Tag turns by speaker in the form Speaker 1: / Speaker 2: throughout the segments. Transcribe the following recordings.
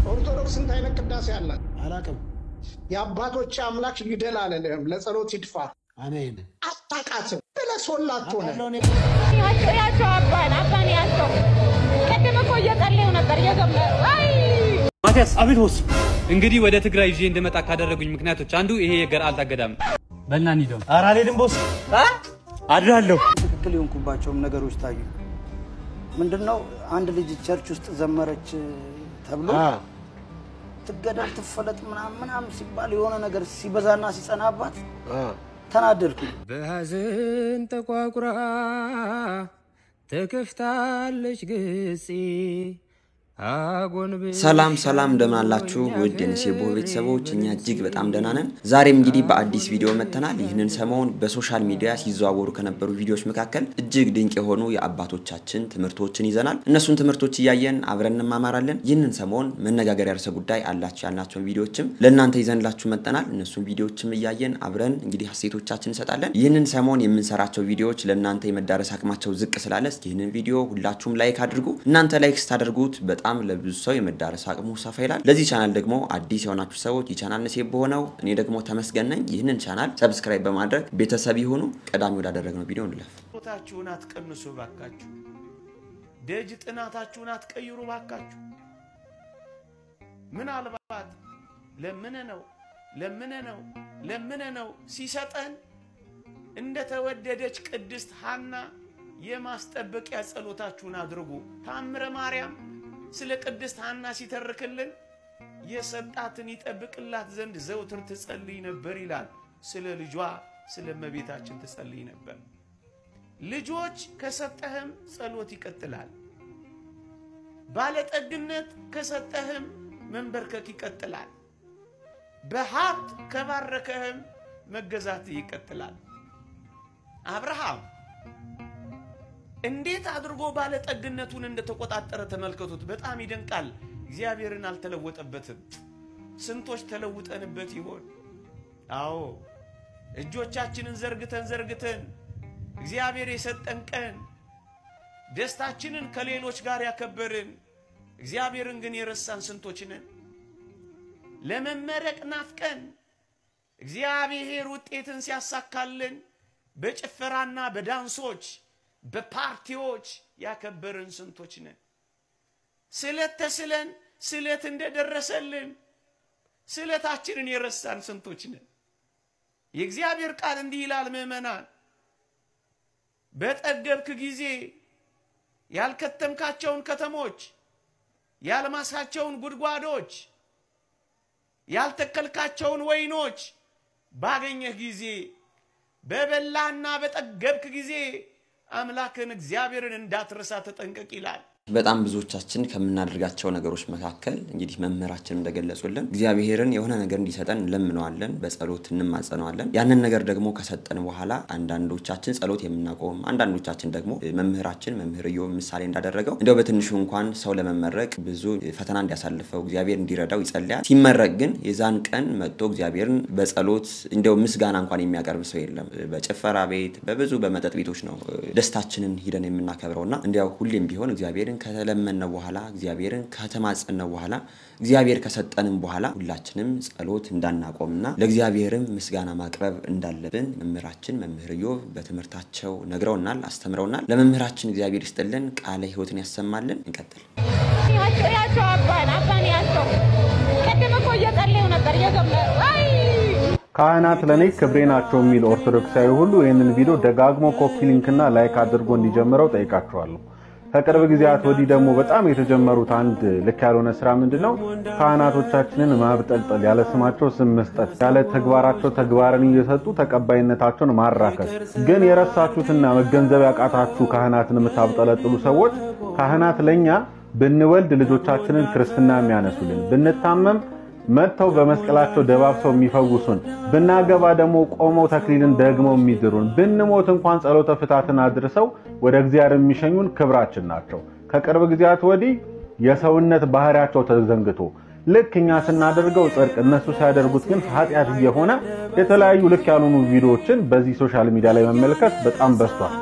Speaker 1: ኦርቶዶክስ ስንት አይነት ቅዳሴ አለ?
Speaker 2: አላቅም።
Speaker 1: የአባቶች አምላክ ይግደል አለልህም፣ ለጸሎት ይድፋ።
Speaker 2: አሜን።
Speaker 1: አታቃትም ብለህ ሶላት ሆነ
Speaker 3: ያቸው ያቸው አባን አባን ያቸው ቅድም እኮ እየጸለዩ ነበር እየዘመሩ አይ
Speaker 4: ማቲያስ አቤት ቦስ። እንግዲህ ወደ ትግራይ ይዤ እንድመጣ ካደረጉኝ ምክንያቶች አንዱ ይሄ የገርአልታ ገዳም ነው። በልና እንሂድ።
Speaker 5: ኧረ አልሄድም ቦስ፣ አድራለሁ።
Speaker 6: ትክክል የሆንኩባቸውም ነገሮች ታዩ። ምንድነው አንድ ልጅ ቸርች ውስጥ ዘመረች ተብሎ ትገደል ትፈለጥ ምናምን ምናምን ሲባል የሆነ ነገር ሲበዛና ሲጸናባት ተናደድኩኝ።
Speaker 7: በሐዘን ተቋቁራ ተከፍታለች ገጼ አጎንብ
Speaker 8: ሰላም ሰላም እንደምን አላችሁ ውድ የንሴቦ ቤተሰቦች፣ እኛ እጅግ በጣም ደህና ነን። ዛሬም እንግዲህ በአዲስ ቪዲዮ መጥተናል። ይህንን ሰሞን በሶሻል ሚዲያ ሲዘዋወሩ ከነበሩ ቪዲዮዎች መካከል እጅግ ድንቅ የሆኑ የአባቶቻችን ትምህርቶችን ይዘናል። እነሱን ትምህርቶች እያየን አብረን እንማማራለን። ይህንን ሰሞን መነጋገሪያ ርዕሰ ጉዳይ አላቸው ያልናቸውን ቪዲዮዎችም ለእናንተ ይዘንላችሁ መጥተናል። እነሱን ቪዲዮዎችም እያየን አብረን እንግዲህ ሀሴቶቻችን እንሰጣለን። ይህንን ሰሞን የምንሰራቸው ቪዲዮዎች ለእናንተ የመዳረስ አቅማቸው ዝቅ ስላለ እስኪ ይህንን ቪዲዮ ሁላችሁም ላይክ አድርጉ። እናንተ ላይክ ስታደርጉት በጣም ለብዙ ሰው የመዳረስ አቅሙ ሰፋ ይላል። ለዚህ ቻናል ደግሞ አዲስ የሆናችሁ ሰዎች የቻናል ነሴ በሆነው እኔ ደግሞ ተመስገን ነኝ። ይህንን ቻናል ሰብስክራይብ በማድረግ ቤተሰብ ይሁኑ። ቀዳሚ ወዳደረግነው ቪዲዮ እንለፍ።
Speaker 9: ችሎታችሁን አትቀንሱ ባካችሁ። ደጅ ጥናታችሁን አትቀይሩ ባካችሁ። ምናልባት ለምነ ነው ለምነ ነው ለምነ ነው ሲሰጠን እንደተወደደች ቅድስት ሐና የማስጠበቂያ ጸሎታችሁን አድርጉ። ታምረ ማርያም ስለ ቅድስት ሐና ሲተርክልን የሰጣትን ይጠብቅላት ዘንድ ዘውትር ትጸልይ ነበር ይላል። ስለ ልጇ ስለ እመቤታችን ትጸልይ ነበር። ልጆች ከሰጠህም ጸሎት ይቀጥላል። ባለጠግነት ከሰጠህም መንበርከክ ይቀጥላል። በሀብት ከባረከህም መገዛት ይቀጥላል። አብርሃም እንዴት አድርጎ ባለጠግነቱን እንደተቆጣጠረ ተመልከቱት። በጣም ይደንቃል። እግዚአብሔርን አልተለወጠበትም። ስንቶች ተለውጠንበት ይሆን? አዎ እጆቻችንን ዘርግተን ዘርግተን እግዚአብሔር የሰጠን ቀን ደስታችንን ከሌሎች ጋር ያከበርን እግዚአብሔርን ግን የረሳን ስንቶች ነን? ለመመረቅ ናፍቀን እግዚአብሔር ውጤትን ሲያሳካልን በጭፈራና በዳንሶች በፓርቲዎች ያከበርን ስንቶች ነን? ስለት ተስለን ስለት እንደደረሰልን ስለታችንን የረሳን ስንቶች ነን? የእግዚአብሔር ቃል እንዲህ ይላል፣ ምዕመናን በጠገብክ ጊዜ ያልከተምካቸውን ከተሞች፣ ያልማሳቸውን ጉድጓዶች፣ ያልተከልካቸውን ወይኖች ባገኘህ ጊዜ በበላህና በጠገብክ ጊዜ አምላክን እግዚአብሔርን እንዳትረሳ ተጠንቀቅ ይላል።
Speaker 8: በጣም ብዙዎቻችን ከምናደርጋቸው ነገሮች መካከል እንግዲህ መምህራችን እንደገለጹልን እግዚአብሔርን የሆነ ነገር እንዲሰጠን እንለምነዋለን፣ በጸሎት እንማጸነዋለን። ያንን ነገር ደግሞ ከሰጠን በኋላ አንዳንዶቻችን ጸሎት የምናቆም፣ አንዳንዶቻችን ደግሞ መምህራችን መምህር ኢዮብ ምሳሌ እንዳደረገው እንዲያው በትንሹ እንኳን ሰው ለመመረቅ ብዙ ፈተና እንዲያሳልፈው እግዚአብሔር እንዲረዳው ይጸልያል። ሲመረቅ ግን የዛን ቀን መጥቶ እግዚአብሔርን በጸሎት እንዲያው ምስጋና እንኳን የሚያቀርብ ሰው የለም። በጭፈራ ቤት፣ በብዙ በመጠጥ ቤቶች ነው ደስታችንን ሂደን የምናከብረውና እንዲያው ሁሌም ቢሆን እግዚአብሔርን ከተለመነ በኋላ እግዚአብሔርን ከተማጸነ በኋላ እግዚአብሔር ከሰጠንም በኋላ ሁላችንም ጸሎት እንዳናቆምና ለእግዚአብሔርም ምስጋና ማቅረብ እንዳለብን መምህራችን መምህር ኢዮብ በትምህርታቸው ነግረውናል፣ አስተምረውናል። ለመምህራችን እግዚአብሔር ይስጥልን፣ ቃለ ሕይወትን ያሰማልን። እንቀጥል።
Speaker 3: ያቸው ያቸው አባን አባን ያቸው ቅድም እኮ እየጸለዩ ነበር እየዘመሩ አይ
Speaker 10: ካህናት ለኔ ክብሬ ናቸው የሚል ኦርቶዶክሳዊ ሁሉ ይህንን ቪዲዮ ደጋግሞ ኮፒ ሊንክና ላይክ አድርጎ እንዲጀምረው ጠይቃቸዋለሁ። ከቅርብ ጊዜያት ወዲህ ደግሞ በጣም የተጀመሩት አንድ ልክ ያልሆነ ስራ ምንድን ነው? ካህናቶቻችንን ማብጠልጠል፣ ያለ ስማቸው ስም መስጠት፣ ያለ ተግባራቸው ተግባርን እየሰጡ ተቀባይነታቸውን ማራከስ። ግን የረሳችሁትና መገንዘብ ያቃታችሁ ካህናትን የምታብጠለጥሉ ሰዎች ካህናት ለእኛ ብንወልድ ልጆቻችንን ክርስትና የሚያነሱልን ብንታመም መጥተው በመስቀላቸው ደባብሰው የሚፈውሱን ብናገባ ደግሞ ቆመው ተክሊልን ደግመው የሚድሩን ብንሞት እንኳን ጸሎተ ፍታትን አድርሰው ወደ እግዚአብሔር የሚሸኙን ክብራችን ናቸው። ከቅርብ ጊዜያት ወዲህ የሰውነት ባህሪያቸው ተዘንግቶ ልክ እኛ ስናደርገው ጽድቅ፣ እነሱ ሲያደርጉት ግን ኃጢአት እየሆነ የተለያዩ ልክ ያልሆኑ ቪዲዮዎችን በዚህ ሶሻል ሚዲያ ላይ መመልከት በጣም በዝቷል።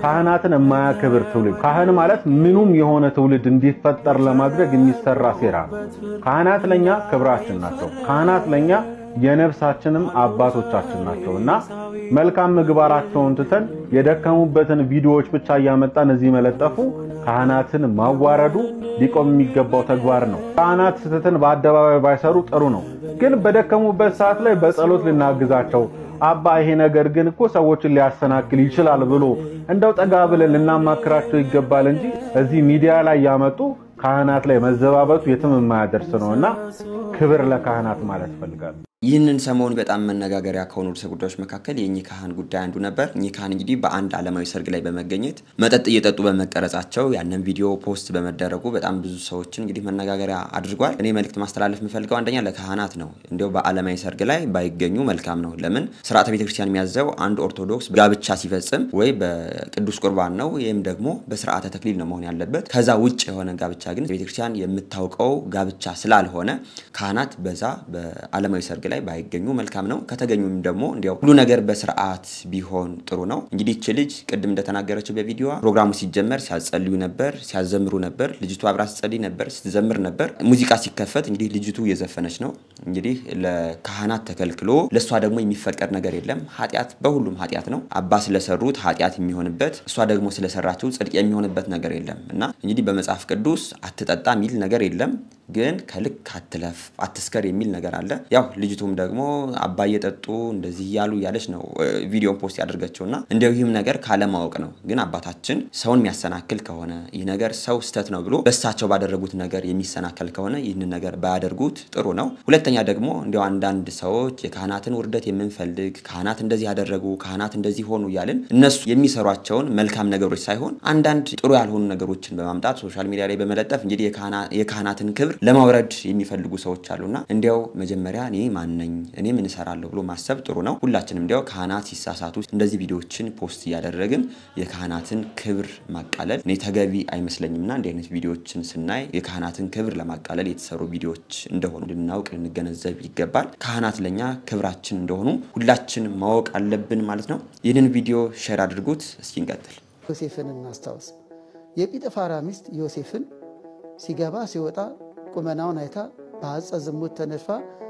Speaker 10: ካህናትን የማያከብር ትውልድ። ካህን ማለት ምኑም የሆነ ትውልድ እንዲፈጠር ለማድረግ የሚሰራ ሴራ ነው። ካህናት ለኛ ክብራችን ናቸው። ካህናት ለኛ የነፍሳችንም አባቶቻችን ናቸው እና መልካም ምግባራቸውን ትተን የደከሙበትን ቪዲዮዎች ብቻ እያመጣን እዚህ መለጠፉ ካህናትን ማዋረዱ ሊቆም የሚገባው ተግባር ነው። ካህናት ስህተትን በአደባባይ ባይሰሩ ጥሩ ነው፣ ግን በደከሙበት ሰዓት ላይ በጸሎት ልናግዛቸው አባ ይሄ ነገር ግን እኮ ሰዎችን ሊያሰናክል ይችላል ብሎ እንደው ጠጋ ብለን ልናማክራቸው ይገባል እንጂ እዚህ ሚዲያ ላይ ያመጡ ካህናት ላይ መዘባበቱ የትም የማያደርስ ነው እና ክብር ለካህናት ማለት ፈልጋለሁ።
Speaker 8: ይህንን ሰሞን በጣም መነጋገሪያ ከሆኑ ርዕሰ ጉዳዮች መካከል የእኚህ ካህን ጉዳይ አንዱ ነበር። እኚህ ካህን እንግዲህ በአንድ ዓለማዊ ሰርግ ላይ በመገኘት መጠጥ እየጠጡ በመቀረጻቸው ያንን ቪዲዮ ፖስት በመደረጉ በጣም ብዙ ሰዎችን እንግዲህ መነጋገሪያ አድርጓል። እኔ መልእክት ማስተላለፍ የምፈልገው አንደኛ ለካህናት ነው። እንዲያው በዓለማዊ ሰርግ ላይ ባይገኙ መልካም ነው። ለምን ስርዓተ ቤተክርስቲያን የሚያዘው አንድ ኦርቶዶክስ ጋብቻ ሲፈጽም ወይ በቅዱስ ቁርባን ነው ወይም ደግሞ በስርዓተ ተክሊል ነው መሆን ያለበት። ከዛ ውጭ የሆነ ጋብቻ ግን ቤተክርስቲያን የምታውቀው ጋብቻ ስላልሆነ ካህናት በዛ በዓለማዊ ሰርግ ላይ ባይገኙ መልካም ነው። ከተገኙም ደግሞ እንዲያው ሁሉ ነገር በስርዓት ቢሆን ጥሩ ነው። እንግዲህ ይህች ልጅ ቅድም እንደተናገረችው በቪዲዮዋ ፕሮግራሙ ሲጀመር ሲያጸልዩ ነበር፣ ሲያዘምሩ ነበር። ልጅቷ አብራ ስትጸልይ ነበር፣ ስትዘምር ነበር። ሙዚቃ ሲከፈት እንግዲህ ልጅቱ እየዘፈነች ነው። እንግዲህ ለካህናት ተከልክሎ ለእሷ ደግሞ የሚፈቀድ ነገር የለም። ኃጢአት በሁሉም ኃጢአት ነው። አባ ስለሰሩት ኃጢአት የሚሆንበት እሷ ደግሞ ስለሰራችው ጽድቅ የሚሆንበት ነገር የለም እና እንግዲህ በመጽሐፍ ቅዱስ አትጠጣ የሚል ነገር የለም ግን ከልክ አትለፍ አትስከር የሚል ነገር አለ። ያው ልጅቱም ደግሞ አባ እየጠጡ እንደዚህ እያሉ እያለች ነው ቪዲዮን ፖስት ያደርገችው እና እንዲያው ይህም ነገር ካለማወቅ ነው። ግን አባታችን ሰውን የሚያሰናክል ከሆነ ይህ ነገር ሰው ስተት ነው ብሎ በእሳቸው ባደረጉት ነገር የሚሰናከል ከሆነ ይህንን ነገር ባያደርጉት ጥሩ ነው። ሁለተኛ ደግሞ እንዲያው አንዳንድ ሰዎች የካህናትን ውርደት የምንፈልግ ካህናት እንደዚህ ያደረጉ ካህናት እንደዚህ ሆኑ እያልን እነሱ የሚሰሯቸውን መልካም ነገሮች ሳይሆን አንዳንድ ጥሩ ያልሆኑ ነገሮችን በማምጣት ሶሻል ሚዲያ ላይ በመለጠፍ እንግዲህ የካህናትን ክብር ለማውረድ የሚፈልጉ ሰዎች አሉና እንዲያው መጀመሪያ እኔ ማነኝ እኔ ምን እሰራለሁ ብሎ ማሰብ ጥሩ ነው። ሁላችንም እንዲያው ካህናት ሲሳሳቱ እንደዚህ ቪዲዮዎችን ፖስት እያደረግን የካህናትን ክብር ማቃለል እኔ ተገቢ አይመስለኝምና እንዲህ አይነት ቪዲዮዎችን ስናይ የካህናትን ክብር ለማቃለል የተሰሩ ቪዲዮዎች እንደሆኑ ልናውቅ ልንገነዘብ ይገባል። ካህናት ለኛ ክብራችን እንደሆኑ ሁላችን ማወቅ አለብን ማለት ነው። ይህንን ቪዲዮ ሼር አድርጉት። እስኪ እንቀጥል።
Speaker 6: ዮሴፍን እናስታውስ። የጲጥፋራ ሚስት ዮሴፍን ሲገባ ሲወጣ ቁመናውን አይታ በአጸ ዝሙት ተነድፋ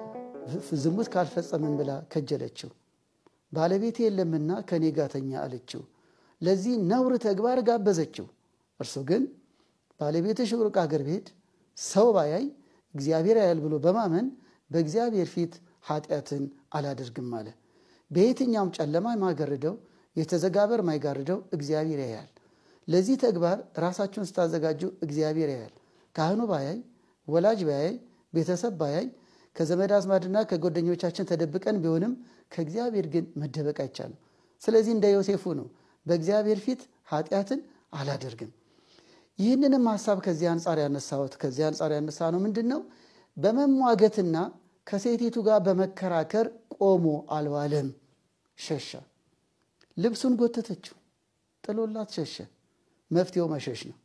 Speaker 6: ዝሙት ካልፈጸምን ብላ ከጀለችው። ባለቤቴ የለምና ከኔ ጋር ተኛ አለችው። ለዚህ ነውር ተግባር ጋበዘችው። እርሱ ግን ባለቤትሽ ሩቅ አገር ብሄድ ሰው ባያይ እግዚአብሔር ያያል ብሎ በማመን በእግዚአብሔር ፊት ኃጢአትን አላደርግም አለ። በየትኛውም ጨለማ የማይጋርደው የተዘጋበር ማይጋርደው እግዚአብሔር ያያል። ለዚህ ተግባር ራሳችሁን ስታዘጋጁ እግዚአብሔር ያያል። ካህኑ ባያይ ወላጅ ባያይ ቤተሰብ ባያይ ከዘመድ አዝማድና ከጓደኞቻችን ተደብቀን ቢሆንም ከእግዚአብሔር ግን መደበቅ አይቻልም። ስለዚህ እንደ ዮሴፉ ነው፣ በእግዚአብሔር ፊት ኃጢአትን አላደርግም። ይህንንም ሀሳብ ከዚህ አንጻር ያነሳሁት ከዚህ አንጻር ያነሳ ነው ምንድን ነው በመሟገትና ከሴቲቱ ጋር በመከራከር ቆሞ አልዋለም፣ ሸሻ። ልብሱን ጎተተችው፣ ጥሎላት ሸሸ። መፍትሄው መሸሽ ነው።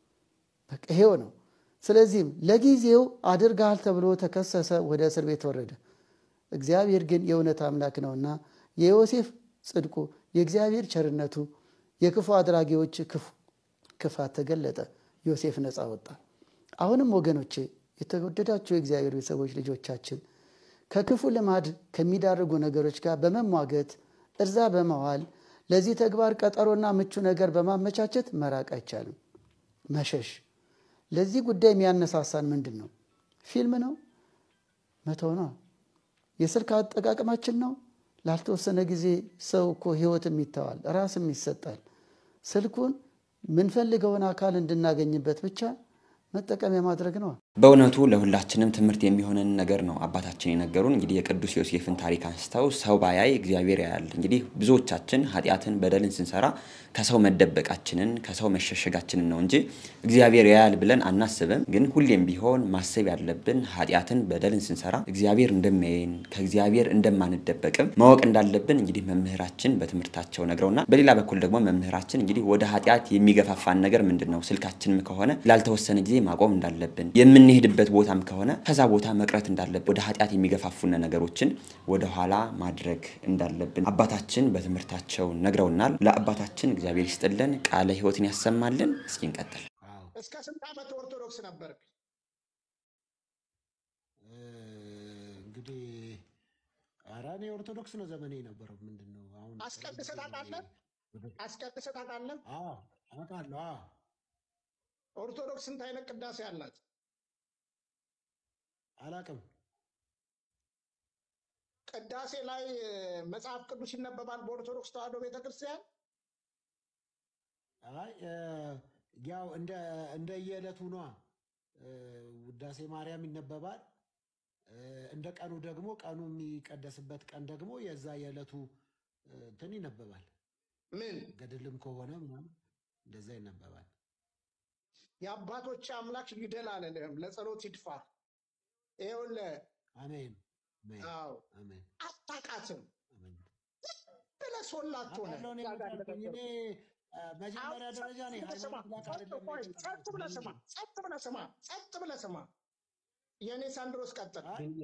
Speaker 6: በቃ ይሄው ነው። ስለዚህም ለጊዜው አድርገሃል ተብሎ ተከሰሰ፣ ወደ እስር ቤት ወረደ። እግዚአብሔር ግን የእውነት አምላክ ነውና የዮሴፍ ጽድቁ፣ የእግዚአብሔር ቸርነቱ፣ የክፉ አድራጊዎች ክፋት ተገለጠ። ዮሴፍ ነፃ ወጣ። አሁንም ወገኖቼ፣ የተወደዳችሁ የእግዚአብሔር ቤተሰቦች ልጆቻችን ከክፉ ልማድ ከሚዳርጉ ነገሮች ጋር በመሟገት እርዛ በመዋል ለዚህ ተግባር ቀጠሮና ምቹ ነገር በማመቻቸት መራቅ አይቻልም፣ መሸሽ ለዚህ ጉዳይ የሚያነሳሳን ምንድን ነው? ፊልም ነው? መተው ነው? የስልክ አጠቃቀማችን ነው? ላልተወሰነ ጊዜ ሰው እኮ ህይወትም ይተዋል፣ ራስም ይሰጣል። ስልኩን ምንፈልገውን አካል እንድናገኝበት ብቻ መጠቀሚያ ማድረግ ነው።
Speaker 8: በእውነቱ ለሁላችንም ትምህርት የሚሆንን ነገር ነው አባታችን የነገሩን። እንግዲህ የቅዱስ ዮሴፍን ታሪክ አንስተው ሰው ባያይ እግዚአብሔር ያያል። እንግዲህ ብዙዎቻችን ኃጢአትን፣ በደልን ስንሰራ ከሰው መደበቃችንን ከሰው መሸሸጋችንን ነው እንጂ እግዚአብሔር ያያል ብለን አናስብም። ግን ሁሌም ቢሆን ማሰብ ያለብን ኃጢአትን፣ በደልን ስንሰራ እግዚአብሔር እንደሚያየን ከእግዚአብሔር እንደማንደበቅም ማወቅ እንዳለብን እንግዲህ መምህራችን በትምህርታቸው ነግረውና፣ በሌላ በኩል ደግሞ መምህራችን እንግዲህ ወደ ኃጢአት የሚገፋፋን ነገር ምንድን ነው? ስልካችንም ከሆነ ላልተወሰነ ጊዜ ማቆም እንዳለብን የምንሄድበት ቦታም ከሆነ ከዛ ቦታ መቅረት እንዳለብን ወደ ኃጢአት የሚገፋፉን ነገሮችን ወደኋላ ማድረግ እንዳለብን አባታችን በትምህርታቸው ነግረውናል። ለአባታችን እግዚአብሔር ይስጥልን፣ ቃለ ሕይወትን ያሰማልን። እስኪ እንቀጥል።
Speaker 1: እስከ ስንት ዓመት ኦርቶዶክስ ነበር?
Speaker 2: እንግዲህ ኧረ እኔ ኦርቶዶክስ ነው ዘመኔ የነበረው። ምንድን ነው አሁን
Speaker 1: አስቀድሰህ ታውቃለህ? አስቀድሰህ ታውቃለህ?
Speaker 2: አውቃለሁ። አዎ።
Speaker 1: ኦርቶዶክስ ስንት አይነት ቅዳሴ አላት?
Speaker 2: አላውቅም።
Speaker 1: ቅዳሴ ላይ መጽሐፍ ቅዱስ ይነበባል በኦርቶዶክስ ተዋሕዶ ቤተክርስቲያን?
Speaker 2: አይ ያው እንደ እንደ የዕለቱ ነዋ። ውዳሴ ማርያም ይነበባል። እንደ ቀኑ ደግሞ ቀኑ የሚቀደስበት ቀን ደግሞ የዛ የዕለቱ እንትን ይነበባል።
Speaker 1: ምን
Speaker 2: ገድልም ከሆነ ምናምን እንደዛ ይነበባል።
Speaker 1: የአባቶች አምላክ ይግደል አልልህም፣ ለጸሎት ይድፋ። ይኸውልህ
Speaker 2: አሜን።
Speaker 1: አዎ
Speaker 2: አሜን።
Speaker 1: አታውቃትም ብለህ ሶላት ሆነ
Speaker 2: አውቃለሁ እኔ የምታውቀኝ እኔ መጀመሪያ ደረጃ እኔ ሃይማኖት ጋር አይደለም
Speaker 1: ጸጥ ብለህ ስማ፣ ጸጥ ብለህ ስማ፣ ጸጥ ብለህ ስማ። የእኔ ሳንድሮስ ቀጥል።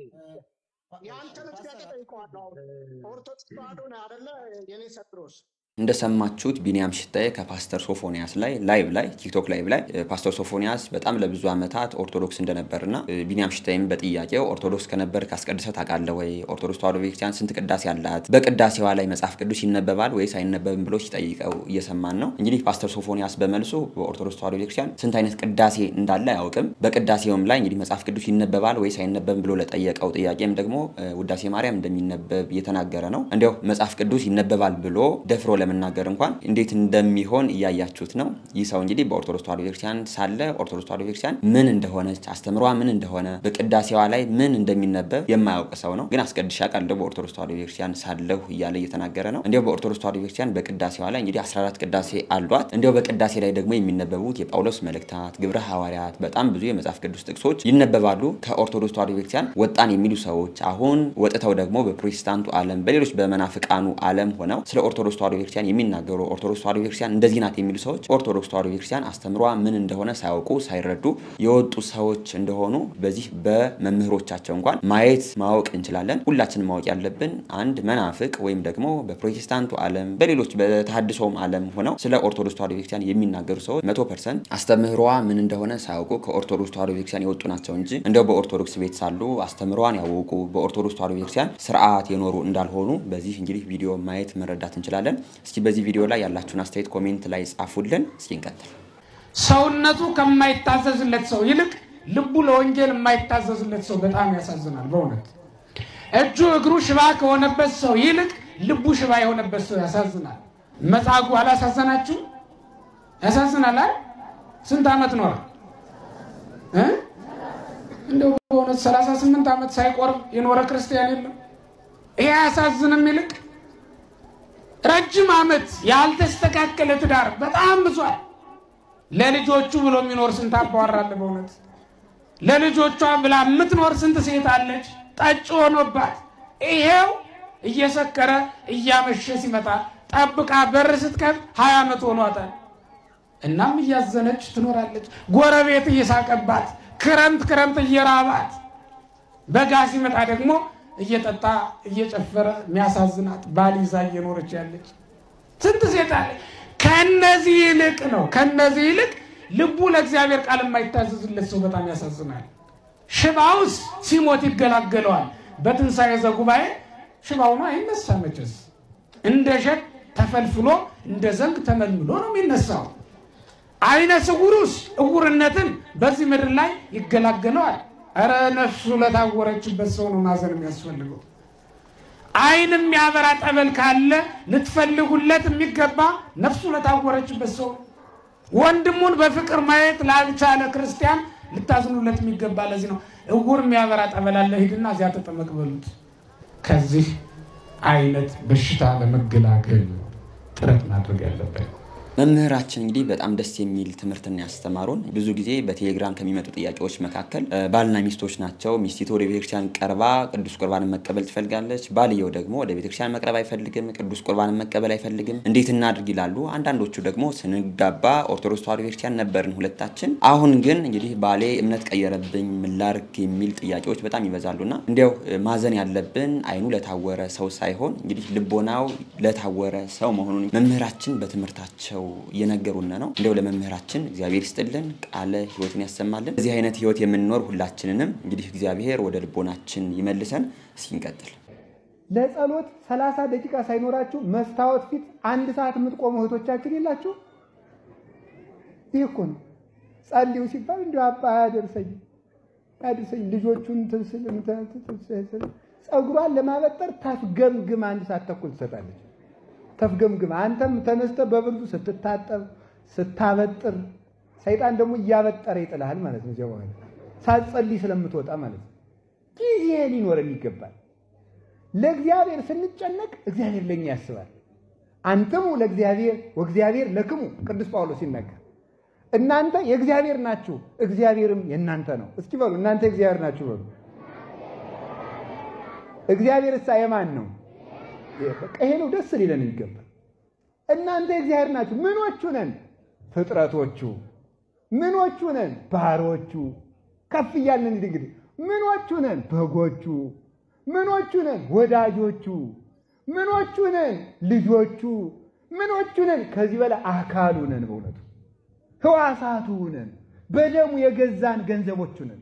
Speaker 1: የአንተን ጥያቄ ጠይቀዋለሁ። ኦርቶዶክስ ተዋሕዶ ነህ አይደለ? የእኔ ሳንድሮስ
Speaker 8: እንደሰማችሁት ቢኒያም ሽታዬ ከፓስተር ሶፎንያስ ላይ ላይቭ ላይ ቲክቶክ ላይቭ ላይ ፓስተር ሶፎንያስ በጣም ለብዙ ዓመታት ኦርቶዶክስ እንደነበርና ቢኒያም ሽታዬም በጥያቄው ኦርቶዶክስ ከነበር ካስቀድሰህ ታውቃለህ ወይ? ኦርቶዶክስ ተዋሕዶ ቤተክርስቲያን ስንት ቅዳሴ አላት? በቅዳሴዋ ላይ መጽሐፍ ቅዱስ ይነበባል ወይስ አይነበብም ብሎ ሲጠይቀው እየሰማን ነው። እንግዲህ ፓስተር ሶፎንያስ በመልሱ በኦርቶዶክስ ተዋሕዶ ቤተክርስቲያን ስንት አይነት ቅዳሴ እንዳለ አያውቅም። በቅዳሴውም ላይ እንግዲህ መጽሐፍ ቅዱስ ይነበባል ወይስ አይነበብም ብሎ ለጠየቀው ጥያቄም ደግሞ ውዳሴ ማርያም እንደሚነበብ እየተናገረ ነው። እንዲያው መጽሐፍ ቅዱስ ይነበባል ብሎ ደፍሮ ለመናገር እንኳን እንዴት እንደሚሆን እያያችሁት ነው። ይህ ሰው እንግዲህ በኦርቶዶክስ ተዋሕዶ ቤተክርስቲያን ሳለ ኦርቶዶክስ ተዋሕዶ ቤተክርስቲያን ምን እንደሆነች አስተምሯ ምን እንደሆነ በቅዳሴዋ ላይ ምን እንደሚነበብ የማያውቅ ሰው ነው። ግን አስቀድሻ ቃል በኦርቶዶክስ ተዋሕዶ ቤተክርስቲያን ሳለሁ እያለ እየተናገረ ነው። እንዲያው በኦርቶዶክስ ተዋሕዶ ቤተክርስቲያን በቅዳሴዋ ላይ እንግዲህ 14 ቅዳሴ አሏት። እንዲያው በቅዳሴ ላይ ደግሞ የሚነበቡት የጳውሎስ መልእክታት፣ ግብረ ሐዋርያት፣ በጣም ብዙ የመጽሐፍ ቅዱስ ጥቅሶች ይነበባሉ። ከኦርቶዶክስ ተዋሕዶ ቤተክርስቲያን ወጣን የሚሉ ሰዎች አሁን ወጥተው ደግሞ በፕሮቴስታንቱ ዓለም በሌሎች በመናፍቃኑ ዓለም ሆነው ስለ ኦርቶዶክስ ተዋሕዶ ቤተክርስቲያን የሚናገሩ ኦርቶዶክስ ተዋሕዶ ቤተክርስቲያን እንደዚህ ናት የሚሉ ሰዎች ኦርቶዶክስ ተዋሕዶ ቤተክርስቲያን አስተምሯ ምን እንደሆነ ሳያውቁ ሳይረዱ የወጡ ሰዎች እንደሆኑ በዚህ በመምህሮቻቸው እንኳን ማየት ማወቅ እንችላለን። ሁላችንም ማወቅ ያለብን አንድ መናፍቅ ወይም ደግሞ በፕሮቴስታንቱ ዓለም በሌሎች በተሐድሶውም ዓለም ሆነው ስለ ኦርቶዶክስ ተዋሕዶ ቤተክርስቲያን የሚናገሩ ሰዎች መቶ ፐርሰንት አስተምህሯ ምን እንደሆነ ሳያውቁ ከኦርቶዶክስ ተዋሕዶ ቤተክርስቲያን የወጡ ናቸው እንጂ እንደው በኦርቶዶክስ ቤት ሳሉ አስተምህሯን ያወቁ በኦርቶዶክስ ተዋሕዶ ቤተክርስቲያን ስርዓት የኖሩ እንዳልሆኑ በዚህ እንግዲህ ቪዲዮ ማየት መረዳት እንችላለን። እስኪ በዚህ ቪዲዮ ላይ ያላችሁን አስተያየት ኮሜንት ላይ ጻፉልን። እስኪ እንቀጥል።
Speaker 7: ሰውነቱ ከማይታዘዝለት ሰው ይልቅ ልቡ ለወንጌል የማይታዘዝለት ሰው በጣም ያሳዝናል። በእውነት እጁ እግሩ ሽባ ከሆነበት ሰው ይልቅ ልቡ ሽባ የሆነበት ሰው ያሳዝናል። መጻጉዕ አላሳዘናችሁ? ያሳዝናል አይደል? ስንት ዓመት ኖረ? እንደው በእውነት 38 ዓመት ሳይቆርብ የኖረ ክርስቲያን የለም። ይሄ አያሳዝንም? ይልቅ ረጅም ዓመት ያልተስተካከለ ትዳር በጣም ብዙል። ለልጆቹ ብሎ የሚኖር ስንት አባወራ አለ? በእውነት ለልጆቿ ብላ የምትኖር ስንት ሴት አለች? ጠጭ ሆኖባት ይሄው እየሰከረ እያመሸ ሲመጣ ጠብቃ በር ስትከፍት ሀያ ዓመት ሆኗታል። እናም እያዘነች ትኖራለች። ጎረቤት እየሳቀባት፣ ክረምት ክረምት እየራባት፣ በጋ ሲመጣ ደግሞ እየጠጣ እየጨፈረ የሚያሳዝናት ባል ይዛ እየኖረች ያለች ስንት ሴት አለች። ከነዚህ ይልቅ ነው ከነዚህ ይልቅ ልቡ ለእግዚአብሔር ቃል የማይታዘዝለት ሰው በጣም ያሳዝናል። ሽባውስ ሲሞት ይገላገለዋል። በትንሣኤ ዘጉባኤ ሽባው ነው አይነሳ መቼስ እንደ ሸት ተፈልፍሎ እንደ ዘንግ ተመልምሎ ነው የሚነሳው። አይነ ስውሩስ እውርነትን በዚህ ምድር ላይ ይገላገለዋል። እረ ነፍሱ ለታወረችበት ሰው ነው ማዘን የሚያስፈልገው። አይን የሚያበራ ጠበል ካለ ልትፈልጉለት የሚገባ ነፍሱ ለታወረችበት ሰው ነው። ወንድሙን በፍቅር ማየት ላልቻለ ክርስቲያን ልታዝኑለት የሚገባ ለዚህ ነው። እውር የሚያበራ ጠበል አለ፣ ሂድና እዚያ ተጠመቅ በሉት። ከዚህ አይነት በሽታ ለመገላገል ጥረት ማድረግ ያለበት
Speaker 8: መምህራችን እንግዲህ በጣም ደስ የሚል ትምህርትን ያስተማሩን። ብዙ ጊዜ በቴሌግራም ከሚመጡ ጥያቄዎች መካከል እ፣ ባልና ሚስቶች ናቸው። ሚስቲቱ ወደ ቤተክርስቲያን ቀርባ ቅዱስ ቁርባንን መቀበል ትፈልጋለች። ባልየው ደግሞ ወደ ቤተክርስቲያን መቅረብ አይፈልግም፣ ቅዱስ ቁርባንን መቀበል አይፈልግም። እንዴት እናድርግ ይላሉ። አንዳንዶቹ ደግሞ ስንጋባ ኦርቶዶክስ ተዋሕዶ ቤተክርስቲያን ነበርን ሁለታችን፣ አሁን ግን እንግዲህ ባሌ እምነት ቀየረብኝ ምን ላድርግ የሚል ጥያቄዎች በጣም ይበዛሉና እንዲያው እ፣ ማዘን ያለብን አይኑ ለታወረ ሰው ሳይሆን እንግዲህ ልቦናው ለታወረ ሰው መሆኑን መምህራችን በትምህርታቸው እየነገሩን ነው። እንዲያው ለመምህራችን እግዚአብሔር ይስጥልን፣ ቃለ ሕይወትን ያሰማልን። እዚህ አይነት ሕይወት የምንኖር ሁላችንንም እንግዲህ እግዚአብሔር ወደ ልቦናችን ይመልሰን። እስኪ እንቀጥል።
Speaker 11: ለጸሎት ሰላሳ ደቂቃ ሳይኖራችሁ መስታወት ፊት አንድ ሰዓት የምትቆሙ እህቶቻችን የላችሁ? ይህ እኮ ነው ጸልዩ ሲባል እንዲ አባ አያደርሰኝ አያደርሰኝ ልጆቹን ትስል ጸጉሯን ለማበጠር ታፍገምግም አንድ ሰዓት ተኩል ትሰጣለች። ተፍገምግም አንተም ተነስተ በብርዱ ስትታጠብ ስታበጥር፣ ሰይጣን ደግሞ እያበጠረ ይጥልሃል ማለት ነው። እዚያ በኋላ ሳትጸልይ ስለምትወጣ ማለት ነው። ጊዜ ሊኖረን ይገባል። ለእግዚአብሔር ስንጨነቅ እግዚአብሔር ለእኛ ያስባል። አንትሙ ለእግዚአብሔር ወእግዚአብሔር ለክሙ ቅዱስ ጳውሎስ ሲናገር እናንተ የእግዚአብሔር ናችሁ፣ እግዚአብሔርም የእናንተ ነው። እስኪ በሉ እናንተ የእግዚአብሔር ናችሁ በሉ። እግዚአብሔር እሳ የማን ነው? በቃ ይሄ ነው ደስ ሊለን ይገባል። እናንተ የእግዚአብሔር ናችሁ። ምኖቹ ነን? ፍጥረቶቹ። ምኖቹ ነን? ባሮቹ። ከፍ እያልን እንግዲህ ምኖቹ ነን? በጎቹ። ምኖቹ ነን? ወዳጆቹ። ምኖቹ ነን? ልጆቹ። ምኖቹ ነን? ከዚህ በላይ አካሉ ነን። በእውነቱ ህዋሳቱ ነን። በደሙ የገዛን ገንዘቦቹ ነን።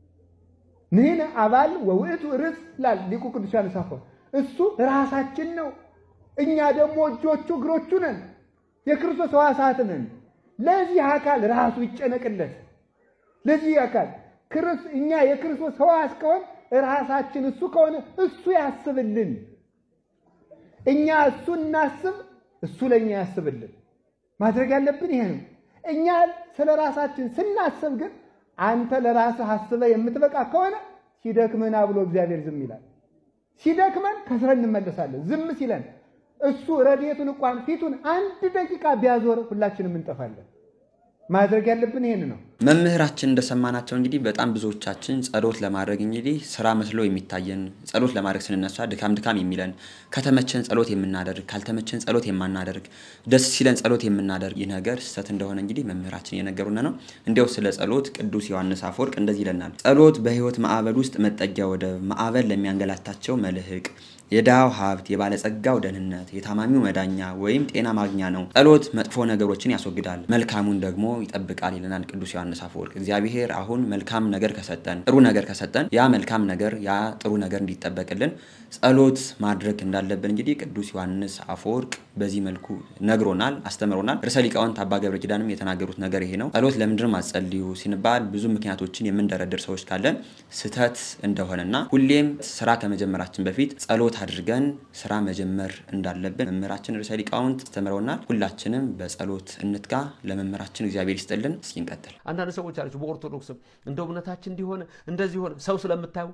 Speaker 11: ንሕነ አባል ወውእቱ ርስ ይላል ሊቁ ቅዱስ ዮሐንስ አፈወርቅ። እሱ ራሳችን ነው፣ እኛ ደግሞ እጆቹ እግሮቹ ነን። የክርስቶስ ህዋሳት ነን። ለዚህ አካል ራሱ ይጨነቅለት። ለዚህ አካል እኛ የክርስቶስ ህዋስ ከሆን ራሳችን እሱ ከሆነ እሱ ያስብልን። እኛ እሱ እናስብ፣ እሱ ለእኛ ያስብልን። ማድረግ ያለብን ይሄ ነው። እኛ ስለ ራሳችን ስናስብ ግን አንተ ለራስህ አስበህ የምትበቃ ከሆነ ሲደክመን ብሎ እግዚአብሔር ዝም ይላል። ሲደክመን ከስረን እንመለሳለን። ዝም ሲለን እሱ ረድኤቱን እንኳን ፊቱን አንድ ደቂቃ ቢያዞር ሁላችንም እንጠፋለን። ማድረግ ያለብን ይሄን ነው።
Speaker 8: መምህራችን እንደሰማናቸው እንግዲህ በጣም ብዙዎቻችን ጸሎት ለማድረግ እንግዲህ ስራ መስሎ የሚታየን ጸሎት ለማድረግ ስንነሳ ድካም ድካም የሚለን ከተመቸን ጸሎት የምናደርግ ካልተመቸን ጸሎት የማናደርግ ደስ ሲለን ጸሎት የምናደርግ ይህ ነገር ስህተት እንደሆነ እንግዲህ መምህራችን እየነገሩን ነው። እንዲያው ስለ ጸሎት ቅዱስ ዮሐንስ አፈወርቅ እንደዚህ ይለናል። ጸሎት በሕይወት ማዕበል ውስጥ መጠጊያ ወደብ፣ ማዕበል ለሚያንገላታቸው መልህቅ የድሃው ሀብት የባለጸጋው ደህንነት የታማሚው መዳኛ ወይም ጤና ማግኛ ነው። ጸሎት መጥፎ ነገሮችን ያስወግዳል፣ መልካሙን ደግሞ ይጠብቃል ይለናል ቅዱስ ዮሐንስ አፈወርቅ። እግዚአብሔር አሁን መልካም ነገር ከሰጠን ጥሩ ነገር ከሰጠን ያ መልካም ነገር ያ ጥሩ ነገር እንዲጠበቅልን ጸሎት ማድረግ እንዳለብን እንግዲህ ቅዱስ ዮሐንስ አፈወርቅ በዚህ መልኩ ነግሮናል፣ አስተምሮናል። ርዕሰ ሊቃውንት አባ ገብረ ኪዳንም የተናገሩት ነገር ይሄ ነው። ጸሎት ለምንድን ማጸልዩ ሲንባል ብዙ ምክንያቶችን የምንደረድር ሰዎች ካለን ስህተት እንደሆነና ሁሌም ስራ ከመጀመራችን በፊት ጸሎት አድርገን ስራ መጀመር እንዳለብን መምህራችን ርዕሰ ሊቃውንት አስተምረውናል። ሁላችንም በጸሎት እንትጋ። ለመምህራችን እግዚአብሔር ይስጥልን። እስኪ እንቀጥል።
Speaker 12: አንዳንድ ሰዎች አለች በኦርቶዶክስም እንደው እምነታችን እንዲሆነ እንደዚህ ሆነ ሰው ስለምታዩ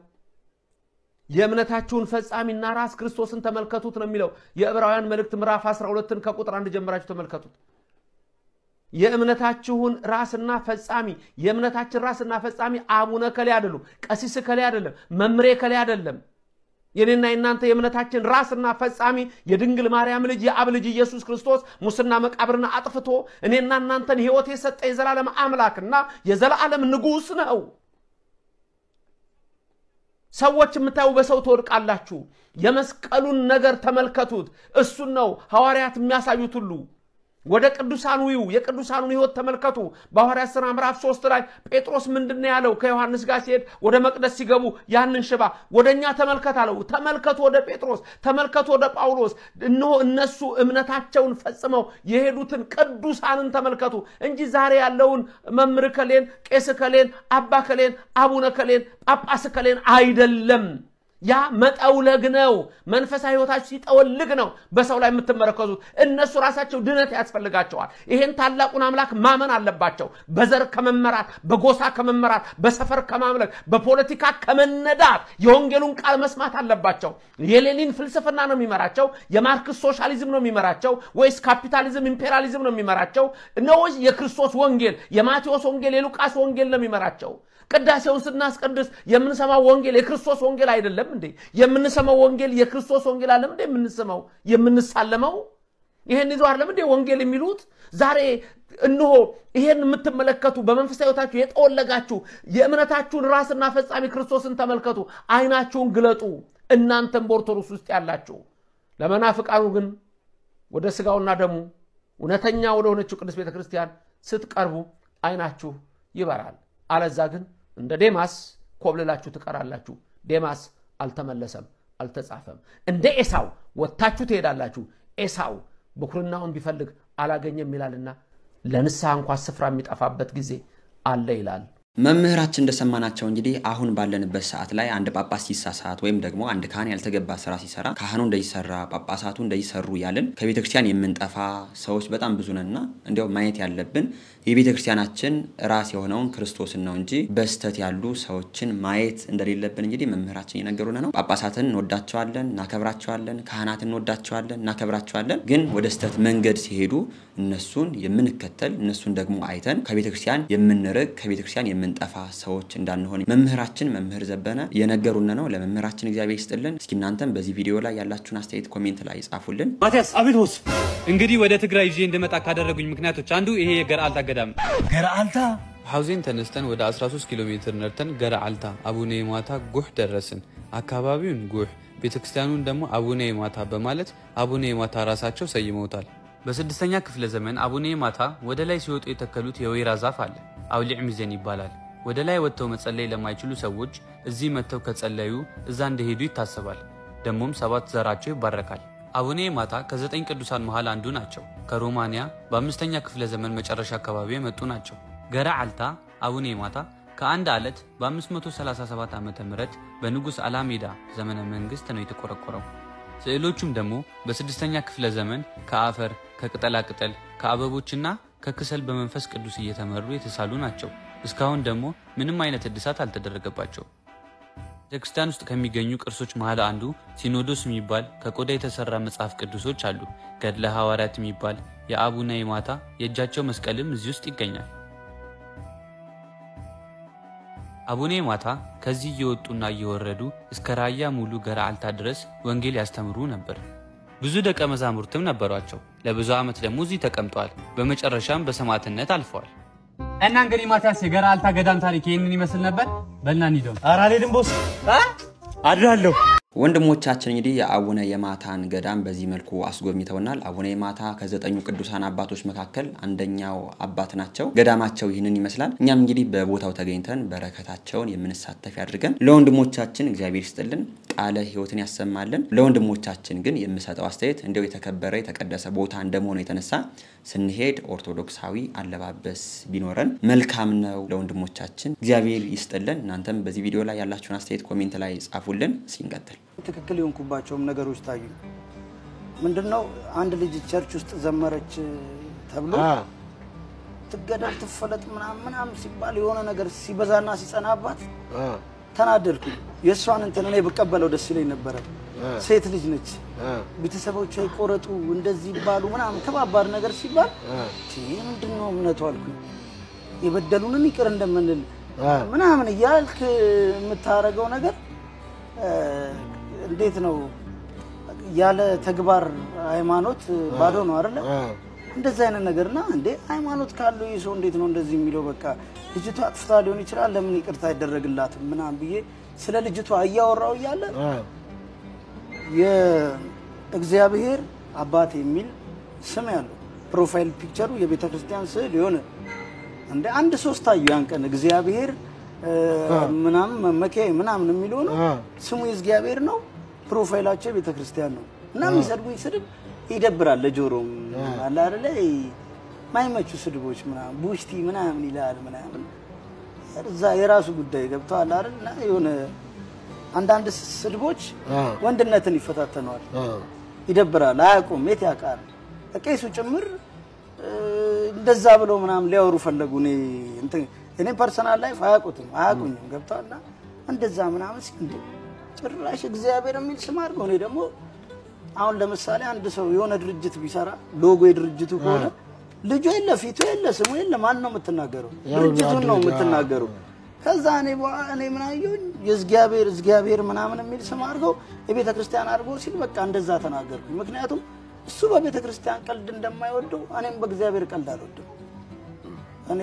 Speaker 12: የእምነታችሁን ፈጻሚና ራስ ክርስቶስን ተመልከቱት ነው የሚለው የዕብራውያን መልእክት ምዕራፍ 12ን ከቁጥር አንድ ጀምራችሁ ተመልከቱት። የእምነታችሁን ራስና ፈጻሚ የእምነታችን ራስና ፈጻሚ አቡነ ከሌ አይደሉም፣ ቀሲስ ከሌ አይደለም፣ መምሬ ከሌ አይደለም። የኔና የእናንተ የእምነታችን ራስና ፈጻሚ የድንግል ማርያም ልጅ የአብ ልጅ ኢየሱስ ክርስቶስ ሙስና መቃብርን አጥፍቶ እኔና እናንተን ሕይወት የሰጠ የዘላለም አምላክና የዘላለም ንጉሥ ነው። ሰዎች የምታዩ በሰው ትወድቃላችሁ። የመስቀሉን ነገር ተመልከቱት። እሱን ነው ሐዋርያት የሚያሳዩት ሁሉ ወደ ቅዱሳኑ ይዩ፣ የቅዱሳኑን ሕይወት ተመልከቱ። በሐዋርያት ሥራ ምዕራፍ ሶስት ላይ ጴጥሮስ ምንድን ነው ያለው? ከዮሐንስ ጋር ሲሄድ ወደ መቅደስ ሲገቡ ያንን ሽባ ወደ እኛ ተመልከት አለው። ተመልከቱ ወደ ጴጥሮስ፣ ተመልከቱ ወደ ጳውሎስ። እነሆ እነሱ እምነታቸውን ፈጽመው የሄዱትን ቅዱሳንን ተመልከቱ እንጂ ዛሬ ያለውን መምህር ከሌን፣ ቄስ ከሌን፣ አባ ከሌን፣ አቡነ ከሌን፣ ጳጳስ ከሌን አይደለም። ያ መጠውለግ ነው። መንፈሳዊ ህይወታችሁ ሲጠወልግ ነው በሰው ላይ የምትመረከዙት። እነሱ ራሳቸው ድነት ያስፈልጋቸዋል። ይሄን ታላቁን አምላክ ማመን አለባቸው። በዘር ከመመራት፣ በጎሳ ከመመራት፣ በሰፈር ከማምለክ፣ በፖለቲካ ከመነዳት የወንጌሉን ቃል መስማት አለባቸው። የሌኒን ፍልስፍና ነው የሚመራቸው? የማርክስ ሶሻሊዝም ነው የሚመራቸው? ወይስ ካፒታሊዝም ኢምፔሪያሊዝም ነው የሚመራቸው? ነው የክርስቶስ ወንጌል የማቴዎስ ወንጌል የሉቃስ ወንጌል ነው የሚመራቸው? ቅዳሴውን ስናስቀድስ የምንሰማው ወንጌል የክርስቶስ ወንጌል አይደለም እንዴ? የምንሰማው ወንጌል የክርስቶስ ወንጌል አለም እንዴ? የምንሰማው የምንሳለመው ይሄን ይዞ አይደለም እንዴ ወንጌል የሚሉት? ዛሬ እነሆ ይሄን የምትመለከቱ በመንፈሳዊ ሕይወታችሁ የጠወለጋችሁ የእምነታችሁን ራስና ፈጻሚ ክርስቶስን ተመልከቱ። አይናችሁን ግለጡ። እናንተም በኦርቶዶክስ ውስጥ ያላችሁ ለመናፍቃኑ ግን ወደ ስጋውና ደሙ እውነተኛ ወደ ሆነችው ቅዱስ ቤተ ክርስቲያን ስትቀርቡ አይናችሁ ይበራል። አለዛ ግን እንደ ዴማስ ኮብልላችሁ ትቀራላችሁ። ዴማስ አልተመለሰም፣ አልተጻፈም። እንደ ኤሳው ወጥታችሁ ትሄዳላችሁ። ኤሳው ብኩርናውን ቢፈልግ አላገኘም ይላልና ለንስሐ እንኳ ስፍራ የሚጠፋበት ጊዜ አለ ይላል።
Speaker 8: መምህራችን እንደሰማናቸው እንግዲህ አሁን ባለንበት ሰዓት ላይ አንድ ጳጳስ ሲሳሳት ወይም ደግሞ አንድ ካህን ያልተገባ ስራ ሲሰራ ካህኑ እንደይሰራ ጳጳሳቱ እንደይሰሩ እያልን ከቤተ ክርስቲያን የምንጠፋ ሰዎች በጣም ብዙ ነንና እንዲያው ማየት ያለብን የቤተ ክርስቲያናችን ራስ የሆነውን ክርስቶስን ነው እንጂ በስተት ያሉ ሰዎችን ማየት እንደሌለብን እንግዲህ መምህራችን እየነገሩን ነው። ጳጳሳትን እንወዳቸዋለን፣ እናከብራቸዋለን። ካህናትን እንወዳቸዋለን፣ እናከብራቸዋለን። ግን ወደ ስተት መንገድ ሲሄዱ እነሱን የምንከተል እነሱን ደግሞ አይተን ከቤተ ክርስቲያን የምንርቅ ከቤተ ክርስቲያን የምንጠፋ ሰዎች እንዳንሆን መምህራችን መምህር ዘበነ የነገሩን ነው። ለመምህራችን እግዚአብሔር ይስጥልን። እስኪ እናንተም በዚህ ቪዲዮ ላይ ያላችሁን አስተያየት ኮሜንት ላይ ጻፉልን።
Speaker 4: ማቲያስ አቤት ቦስ። እንግዲህ ወደ ትግራይ ይዤ እንድመጣ ካደረጉኝ ምክንያቶች አንዱ ይሄ የገርአልታ ገዳም ነው።
Speaker 5: ገርአልታ
Speaker 4: ሐውዜን ተነስተን ወደ 13 ኪሎ ሜትር ነርተን ገርአልታ አቡነ የማታ ጉህ ደረስን። አካባቢውን ጉህ ቤተክርስቲያኑን ደግሞ አቡነ የማታ በማለት አቡነ የማታ ራሳቸው ሰይመውታል። በስድስተኛ ክፍለ ዘመን አቡነ የማታ ወደ ላይ ሲወጡ የተከሉት የወይራ ዛፍ አለ። አውሊዕ ሚዘን ይባላል። ወደ ላይ ወጥተው መጸለይ ለማይችሉ ሰዎች እዚህ መጥተው ከጸለዩ እዛ እንደሄዱ ይታሰባል። ደግሞም ሰባት ዘራቸው ይባረካል። አቡነ የማታ ከዘጠኝ ቅዱሳን መሃል አንዱ ናቸው። ከሮማንያ በአምስተኛ ክፍለ ዘመን መጨረሻ አካባቢ የመጡ ናቸው። ገራ አልታ አቡነ የማታ ከአንድ አለት በ537 ዓ ም በንጉሥ አላሜዳ ዘመነ መንግሥት ነው የተቆረቆረው። ስዕሎቹም ደግሞ በስድስተኛ ክፍለ ዘመን ከአፈር ከቅጠላቅጠል ከአበቦችና ከክሰል በመንፈስ ቅዱስ እየተመሩ የተሳሉ ናቸው። እስካሁን ደግሞ ምንም አይነት እድሳት አልተደረገባቸው። ቤተክርስቲያን ውስጥ ከሚገኙ ቅርሶች መሃል አንዱ ሲኖዶስ የሚባል ከቆዳ የተሰራ መጽሐፍ ቅዱሶች አሉ። ገድለ ሐዋርያት የሚባል የአቡነ የማታ የእጃቸው መስቀልም እዚህ ውስጥ ይገኛል። አቡነ የማታ ከዚህ እየወጡና እየወረዱ እስከ ራያ ሙሉ ገርአልታ ድረስ ወንጌል ያስተምሩ ነበር። ብዙ ደቀ መዛሙርትም ነበሯቸው። ለብዙ ዓመት ደግሞ እዚህ ተቀምጠዋል። በመጨረሻም በሰማዕትነት አልፈዋል። እና እንግዲህ ማቲያስ የገርአልታ ገዳም ታሪክ ይህንን ይመስል ነበር። በልና እንሂደው።
Speaker 5: ኧረ አልሄድም ቦስ፣ አድራለሁ።
Speaker 8: ወንድሞቻችን እንግዲህ የአቡነ የማታን ገዳም በዚህ መልኩ አስጎብኝተውናል። አቡነ የማታ ከዘጠኙ ቅዱሳን አባቶች መካከል አንደኛው አባት ናቸው። ገዳማቸው ይህንን ይመስላል። እኛም እንግዲህ በቦታው ተገኝተን በረከታቸውን የምንሳተፍ ያድርገን። ለወንድሞቻችን እግዚአብሔር ይስጥልን፣ ቃለ ሕይወትን ያሰማልን። ለወንድሞቻችን ግን የምሰጠው አስተያየት እንዲያው የተከበረ የተቀደሰ ቦታ እንደመሆኑ የተነሳ ስንሄድ ኦርቶዶክሳዊ አለባበስ ቢኖረን መልካም ነው። ለወንድሞቻችን እግዚአብሔር ይስጥልን። እናንተም በዚህ ቪዲዮ ላይ ያላችሁን አስተያየት ኮሜንት ላይ ጻፉልን። ሲንቀጥል
Speaker 6: ትክክል የሆንኩባቸውም ነገሮች ታዩ። ምንድነው አንድ ልጅ ቸርች ውስጥ ዘመረች ተብሎ ትገደል ትፈለጥ ምናምን ምናምን ሲባል የሆነ ነገር ሲበዛና ሲጸናባት ተናደድኩኝ። የእሷን እንትን እኔ ብቀበለው ደስ ይለኝ ነበረ። ሴት ልጅ ነች፣ ቤተሰቦቿ ይቆረጡ እንደዚህ ይባሉ ምናምን ከባባድ ነገር ሲባል ምንድን ነው እምነቱ አልኩኝ። የበደሉንን ይቅር እንደምንል ምናምን እያልክ የምታደርገው ነገር እንዴት ነው? ያለ ተግባር ሃይማኖት ባዶ ነው አይደለ? እንደዚህ አይነት ነገርና እንዴ ሃይማኖት ካለው ይህ ሰው እንዴት ነው እንደዚህ የሚለው? በቃ ልጅቷ አጥፍታ ሊሆን ይችላል፣ ለምን ይቅርታ አይደረግላትም ምናምን ብዬ ስለ ልጅቷ እያወራው እያለ የእግዚአብሔር አባት የሚል ስም ያለው ፕሮፋይል ፒክቸሩ የቤተ ክርስቲያን ስዕል የሆነ እንደ አንድ ሶስት አዩ ያን ቀን እግዚአብሔር ምናምን መመኪያ ምናምን የሚለው ነው። ስሙ የእግዚአብሔር ነው። ፕሮፋይላቸው የቤተ ክርስቲያን ነው እና የሚሰድቡኝ ስድብ ይደብራል። ለጆሮም አለ አይደለ ማይመቹ ስድቦች ምናምን ቡሽቲ ምናምን ይላል ምናምን እዛ የራሱ ጉዳይ ገብተዋል አይደል እና የሆነ አንዳንድ ስድቦች ወንድነትን ይፈታተነዋል፣ ይደብራል። አያውቁም፣ የት ያውቃል። ቄሱ ጭምር እ፣ እንደዛ ብለው ምናምን ሊያወሩ ፈለጉ። እኔ እንትን እኔ ፐርሰናል ላይፍ አያውቁትም፣ አያውቁኝም። ገብተዋልና እንደዛ ምናምን ሲል እንዴ ጭራሽ እግዚአብሔር የሚል ስም አድርገው እኔ ደግሞ አሁን ለምሳሌ አንድ ሰው የሆነ ድርጅት ቢሰራ ሎጎ የድርጅቱ ከሆነ ልጁ የለ ፊቱ የለ ስሙ የለ ማን ነው የምትናገረው?
Speaker 2: ያው
Speaker 6: ድርጅቱን ነው
Speaker 2: ድርጅት፣
Speaker 6: የምትናገረው። ከዛ እኔ በኋላ እኔ ምን አየሁኝ የእግዚአብሔር እግዚአብሔር ምናምን የሚል ስም አድርገው የቤተ ክርስቲያን አድርገው ሲል በቃ እንደዛ ተናገርኩኝ። ምክንያቱም እሱ በቤተ ክርስቲያን ቀልድ እንደማይወደው እኔም በእግዚአብሔር ቀልድ አልወድም። እኔ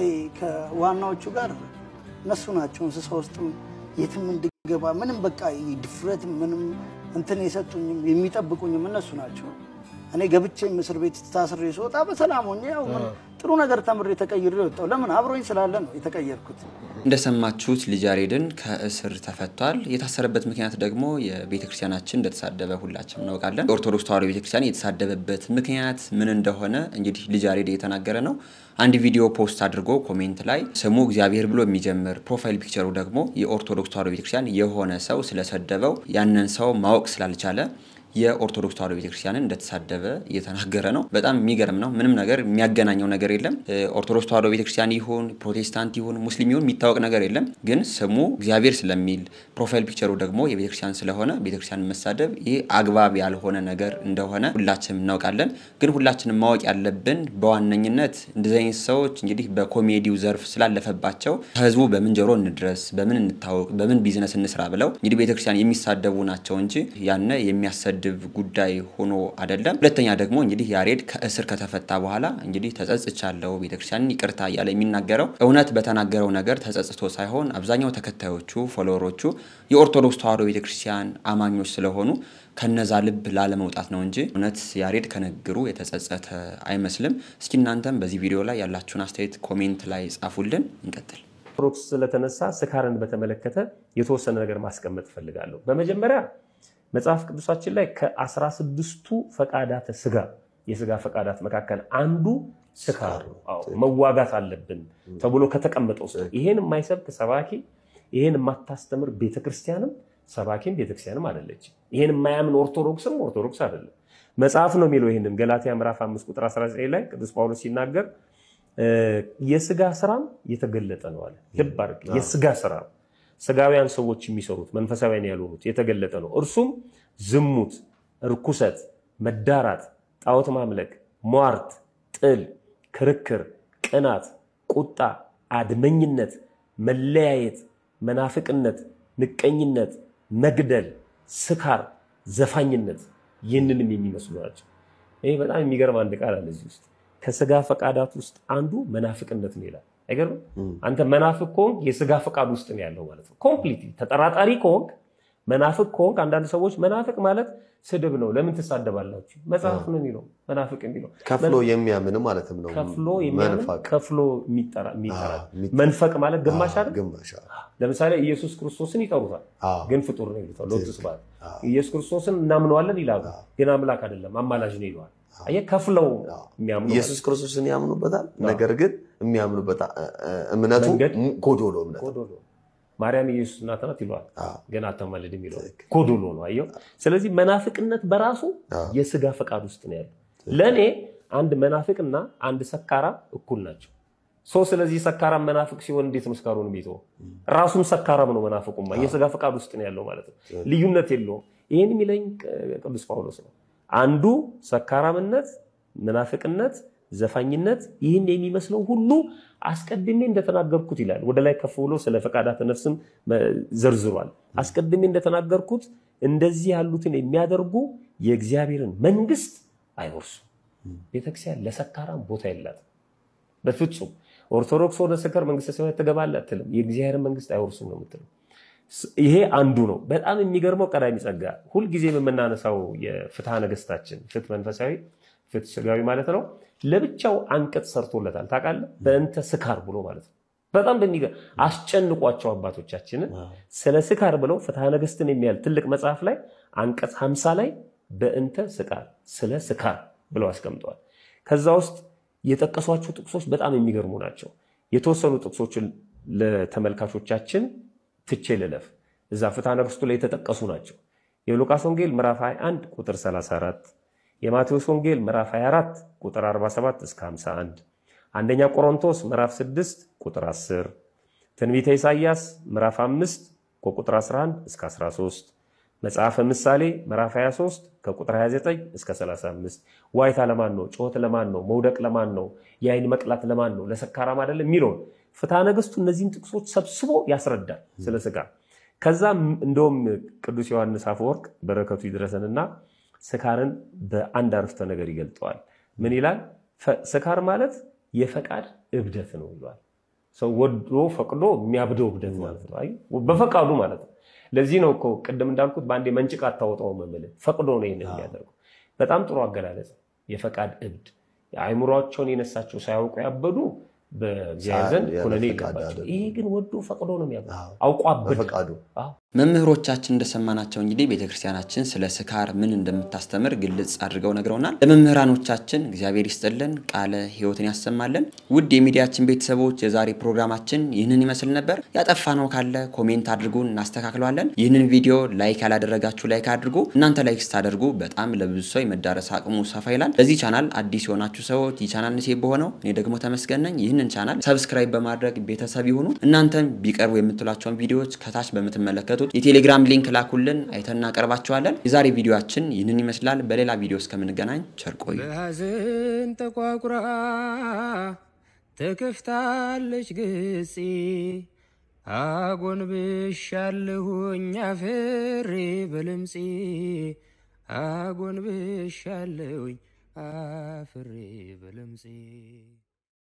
Speaker 6: ከዋናዎቹ ጋር እነሱ ናቸው እንስሳ ውስጥም የትም እንድገባ ምንም በቃ ድፍረት ምንም እንትን የሰጡኝም የሚጠብቁኝም እነሱ ናቸው። እኔ ገብቼም እስር ቤት ታስሬ ስወጣ በሰላም ሆኜ ያው ምን ጥሩ ነገር ተምሬ ተቀይሬ ወጣሁ። ለምን አብሮኝ ስላለ ነው የተቀየርኩት።
Speaker 8: እንደሰማችሁት ልጅ ያሬድን ከእስር ተፈቷል። የታሰረበት ምክንያት ደግሞ የቤተ ክርስቲያናችን እንደተሳደበ ሁላችንም እናውቃለን። የኦርቶዶክስ ተዋሕዶ ቤተ ክርስቲያን የተሳደበበት ምክንያት ምን እንደሆነ እንግዲህ ልጅ ያሬድ እየተናገረ ነው። አንድ ቪዲዮ ፖስት አድርጎ ኮሜንት ላይ ስሙ እግዚአብሔር ብሎ የሚጀምር ፕሮፋይል ፒክቸሩ ደግሞ የኦርቶዶክስ ተዋሕዶ ቤተክርስቲያን የሆነ ሰው ስለሰደበው ያንን ሰው ማወቅ ስላልቻለ የኦርቶዶክስ ተዋሕዶ ቤተክርስቲያንን እንደተሳደበ እየተናገረ ነው። በጣም የሚገርም ነው። ምንም ነገር የሚያገናኘው ነገር የለም። እ፣ ኦርቶዶክስ ተዋሕዶ ቤተክርስቲያን ይሁን ፕሮቴስታንት ይሁን ሙስሊም ይሁን የሚታወቅ ነገር የለም። ግን ስሙ እግዚአብሔር ስለሚል ፕሮፋይል ፒክቸሩ ደግሞ የቤተክርስቲያን ስለሆነ ቤተክርስቲያንን መሳደብ ይህ አግባብ ያልሆነ ነገር እንደሆነ ሁላችንም እናውቃለን። ግን ሁላችንም ማወቅ ያለብን በዋነኝነት እንደዚህ አይነት ሰዎች እንግዲህ በኮሜዲው ዘርፍ ስላለፈባቸው ከህዝቡ በምን ጆሮ እንድረስ፣ በምን እንታወቅ፣ በምን ቢዝነስ እንስራ ብለው እንግዲህ ቤተክርስቲያን የሚሳደቡ ናቸው እንጂ ያነ የሚያሰድብ ጉዳይ ሆኖ አይደለም። ሁለተኛ ደግሞ እንግዲህ ያሬድ ከእስር ከተፈታ በኋላ እንግዲህ ተጸጽቻለሁ ቤተክርስቲያንን ይቅርታ እያለ የሚናገረው እውነት በተናገረው ነገር ተጸጽቶ ሳይሆን አብዛኛው ተከታዮቹ ፎሎወሮቹ የኦርቶዶክስ ተዋሕዶ ቤተክርስቲያን አማኞች ስለሆኑ ከነዛ ልብ ላለመውጣት ነው እንጂ እውነት ያሬድ ከንግግሩ የተጸጸተ አይመስልም። እስኪ እናንተም በዚህ ቪዲዮ ላይ ያላችሁን አስተያየት ኮሜንት ላይ ጻፉልን። እንቀጥል።
Speaker 13: ኦርቶዶክስ ስለተነሳ ስካርን በተመለከተ የተወሰነ ነገር ማስቀመጥ እፈልጋለሁ። በመጀመሪያ መጽሐፍ ቅዱሳችን ላይ ከአስራ ስድስቱ ፈቃዳተ ስጋ የስጋ ፈቃዳት መካከል አንዱ ስካር ነው። አዎ፣ መዋጋት አለብን ተብሎ ከተቀመጠው ውስጥ ይሄን የማይሰብክ ሰባኪ፣ ይሄን የማታስተምር ቤተክርስቲያንም ሰባኪም ቤተክርስቲያንም አይደለችም። ይሄን የማያምን ኦርቶዶክስም ኦርቶዶክስ አይደለም። መጽሐፍ ነው የሚለው ይህንን ገላትያ ምዕራፍ 5 ቁጥር 19 ላይ ቅዱስ ጳውሎስ ሲናገር እ፣ የስጋ ስራም የተገለጠ ነው አለ። ልብ አድርግ፣ የስጋ ስራ ስጋውያን ሰዎች የሚሰሩት መንፈሳዊያን ያልሆኑት የተገለጠ ነው። እርሱም ዝሙት፣ ርኩሰት፣ መዳራት፣ ጣዖት ማምለክ፣ ሟርት፣ ጥል፣ ክርክር፣ ቅናት፣ ቁጣ፣ አድመኝነት፣ መለያየት፣ መናፍቅነት፣ ምቀኝነት፣ መግደል፣ ስካር፣ ዘፋኝነት ይህንንም የሚመስሉ ናቸው። ይሄ በጣም የሚገርም አንድ ቃል አለ እዚህ ውስጥ ከስጋ ፈቃዳት ውስጥ አንዱ መናፍቅነት ነው ይላል። አይገርምም? አንተ መናፍቅ ከሆንክ የስጋ ፈቃድ ውስጥ ነው ያለው ማለት ነው። ኮምፕሊት ተጠራጣሪ ከሆንክ መናፍቅ ከሆንክ አንዳንድ ሰዎች መናፍቅ ማለት ስድብ ነው፣ ለምን ትሳደባላችሁ? መጽሐፍ ነው የሚለው መናፍቅ የሚለው
Speaker 14: ከፍሎ የሚያምን ማለትም ነው።
Speaker 13: ከፍሎ የሚያምን
Speaker 14: መንፋቅ
Speaker 13: ከፍሎ የሚጠራ የሚጠራ መንፈቅ ማለት ግማሽ አይደል?
Speaker 14: ግማሽ
Speaker 13: ለምሳሌ ኢየሱስ ክርስቶስን ይጠሩታል፣ ግን ፍጡር ነው ይሉታል። ሎቱ ስብሐት ኢየሱስ ክርስቶስን እናምነዋለን ይላሉ፣ ግን አምላክ አይደለም አማላጅ ነው ይለዋል። አየህ፣ ከፍለው የሚያምኑ
Speaker 14: ኢየሱስ ክርስቶስን ያምኑበታል። ነገር ግን የሚያምኑበት እ- እ- እምነቱ ጎዶሎ እምነት
Speaker 13: ጎዶሎ ማርያም ኢየሱስ እናት ናት ይለዋል፣ ግን አታማልድም ይለዋል። ጎዶሎ ነው። አየው። ስለዚህ መናፍቅነት በራሱ የስጋ ፈቃድ ውስጥ ነው ያለው። ለእኔ አንድ መናፍቅና አንድ ሰካራ እኩል ናቸው። ሰው ስለዚህ ሰካራም መናፍቅ ሲሆን እንዴት ነው ስካሩን የሚተወው? ራሱም ሰካራም ነው መናፍቁማ፣ የስጋ ፈቃድ ውስጥ ነው ያለው ማለት ነው። ልዩነት የለውም። ይህን የሚለኝ ቅዱስ ጳውሎስ ነው። አንዱ ሰካራምነት፣ መናፍቅነት፣ ዘፋኝነት ይህን የሚመስለው ሁሉ አስቀድሜ እንደተናገርኩት ይላል። ወደ ላይ ከፍ ብሎ ስለ ፈቃዳተ ነፍስም ዘርዝሯል። አስቀድሜ እንደተናገርኩት እንደዚህ ያሉትን የሚያደርጉ የእግዚአብሔርን መንግስት አይወርሱም። ቤተክርስቲያን ለሰካራም ቦታ የላትም በፍጹም። ኦርቶዶክስ ወደ ሰከር መንግስተ ሰማያት ትገባለህ አትልም። የእግዚአብሔርን መንግስት አይወርሱም ነው የምትለው። ይሄ አንዱ ነው። በጣም የሚገርመው ቀዳሚ ጸጋ ሁልጊዜም የምናነሳው የፍትሐ ነገስታችን ፍትህ መንፈሳዊ ፍትህ ስጋዊ ማለት ነው። ለብቻው አንቀጽ ሰርቶለታል ታውቃለህ። በእንተ ስካር ብሎ ማለት ነው። በጣም በሚገርም አስጨንቋቸው አባቶቻችንን ስለ ስካር ብለው ፍትሐ ነገስትን የሚያል ትልቅ መጽሐፍ ላይ አንቀጽ ሀምሳ ላይ በእንተ ስካር ስለ ስካር ብለው አስቀምጠዋል። ከዛ ውስጥ የጠቀሷቸው ጥቅሶች በጣም የሚገርሙ ናቸው። የተወሰኑ ጥቅሶችን ለተመልካቾቻችን ትቼ ልለፍ። እዛ ፍትሐ ነገሥቱ ላይ የተጠቀሱ ናቸው። የሉቃስ ወንጌል ምዕራፍ 21 ቁጥር 34፣ የማቴዎስ ወንጌል ምዕራፍ 24 ቁጥር 47 እስከ 51፣ አንደኛ ቆሮንቶስ ምዕራፍ 6 ቁጥር 10፣ ትንቢተ ኢሳይያስ ምዕራፍ 5 ከቁጥር 11 እስከ 13፣ መጽሐፈ ምሳሌ ምዕራፍ 23 ከቁጥር 29 እስከ 35። ዋይታ ለማን ነው? ጩኸት ለማን ነው? መውደቅ ለማን ነው? የአይን መቅላት ለማን ነው? ለሰካራም አይደለም የሚለውን ፍትሐ ነገሥቱ እነዚህን ጥቅሶች ሰብስቦ ያስረዳል ስለ ስጋ። ከዛም እንደውም ቅዱስ ዮሐንስ አፈወርቅ በረከቱ ይድረሰንና ስካርን በአንድ አረፍተ ነገር ይገልጠዋል። ምን ይላል? ስካር ማለት የፈቃድ እብደት ነው ይሏል። ሰው ወዶ ፈቅዶ የሚያብደው እብደት ማለት ነው። አይ በፈቃዱ ማለት ነው። ለዚህ ነው እኮ ቅድም እንዳልኩት በአንዴ መንጭቅ አታወጣውም የምልህ ፈቅዶ ነው ይህን የሚያደርገው። በጣም ጥሩ አገላለጽ። የፈቃድ እብድ አእምሯቸውን የነሳቸው ሳያውቁ ያበዱ በእግዚአብሔር ዘንድ ኩነኔ ይገባቸው። ይሄ ግን ወዶ ፈቅዶ ነው የሚያበላው፣ አውቆ አበደ።
Speaker 8: መምህሮቻችን እንደሰማናቸው እንግዲህ ቤተክርስቲያናችን ስለ ስካር ምን እንደምታስተምር ግልጽ አድርገው ነግረውናል። ለመምህራኖቻችን እግዚአብሔር ይስጥልን፣ ቃለ ሕይወትን ያሰማልን። ውድ የሚዲያችን ቤተሰቦች የዛሬ ፕሮግራማችን ይህንን ይመስል ነበር። ያጠፋነው ካለ ኮሜንት አድርጉን፣ እናስተካክለዋለን። ይህንን ቪዲዮ ላይክ ያላደረጋችሁ ላይክ አድርጉ። እናንተ ላይክ ስታደርጉ በጣም ለብዙ ሰው የመዳረስ አቅሙ ሰፋ ይላል። ለዚህ ቻናል አዲስ የሆናችሁ ሰዎች ይህ ቻናል ንሴ በሆነው እኔ ደግሞ ተመስገን ነኝ። ይህንን ቻናል ሰብስክራይብ በማድረግ ቤተሰብ ይሁኑ። እናንተም ቢቀርቡ የምትሏቸውን ቪዲዮዎች ከታች በምትመለከቱት የቴሌግራም ሊንክ ላኩልን፣ አይተን እናቀርባቸዋለን። የዛሬ ቪዲዮችን ይህንን ይመስላል። በሌላ ቪዲዮ እስከምንገናኝ ቸር ቆዩ።
Speaker 15: በሐዘን ተቋቁራ ተከፍታለች ገጼ አጎንብሻለሁኝ አፍሬ በለምጼ አጎንብሻለሁኝ አፍሬ በለምጼ